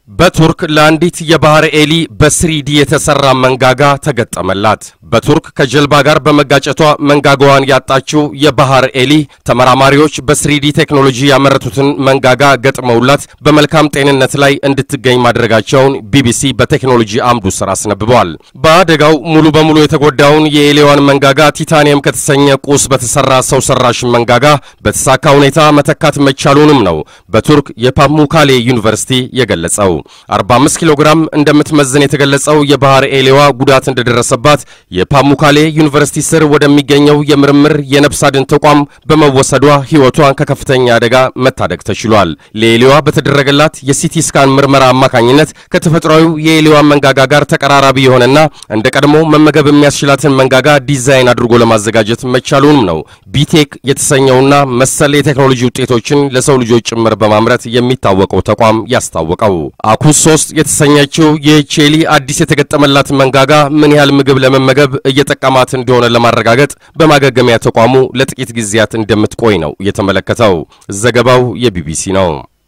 በቱርክ ለአንዲት የባህር ኤሊ በስሪዲ የተሰራ መንጋጋ ተገጠመላት። በቱርክ ከጀልባ ጋር በመጋጨቷ መንጋጋዋን ያጣችው የባህር ኤሊ ተመራማሪዎች በስሪዲ ቴክኖሎጂ ያመረቱትን መንጋጋ ገጥመውላት በመልካም ጤንነት ላይ እንድትገኝ ማድረጋቸውን ቢቢሲ በቴክኖሎጂ አምዱ ስር አስነብበዋል። በአደጋው ሙሉ በሙሉ የተጎዳውን የኤሊዋን መንጋጋ ቲታኒየም ከተሰኘ ቁስ በተሰራ ሰው ሰራሽ መንጋጋ በተሳካ ሁኔታ መተካት መቻሉንም ነው በቱርክ የፓሙካሌ ዩኒቨርሲቲ የገለጸው። 45 ኪሎ ግራም እንደምትመዝን የተገለጸው የባህር ኤሌዋ ጉዳት እንደደረሰባት የፓሙካሌ ዩኒቨርሲቲ ስር ወደሚገኘው የምርምር የነፍስ አድን ተቋም በመወሰዷ ሕይወቷን ከከፍተኛ አደጋ መታደግ ተችሏል። ለኤሌዋ በተደረገላት የሲቲ ስካን ምርመራ አማካኝነት ከተፈጥሯዊው የኤሌዋ መንጋጋ ጋር ተቀራራቢ የሆነና እንደ ቀድሞ መመገብ የሚያስችላትን መንጋጋ ዲዛይን አድርጎ ለማዘጋጀት መቻሉንም ነው ቢቴክ የተሰኘውና መሰል የቴክኖሎጂ ውጤቶችን ለሰው ልጆች ጭምር በማምረት የሚታወቀው ተቋም ያስታወቀው። አኩስ ሶስት የተሰኘችው የቼሊ አዲስ የተገጠመላት መንጋጋ ምን ያህል ምግብ ለመመገብ እየጠቀማት እንደሆነ ለማረጋገጥ በማገገሚያ ተቋሙ ለጥቂት ጊዜያት እንደምትቆይ ነው የተመለከተው። ዘገባው የቢቢሲ ነው።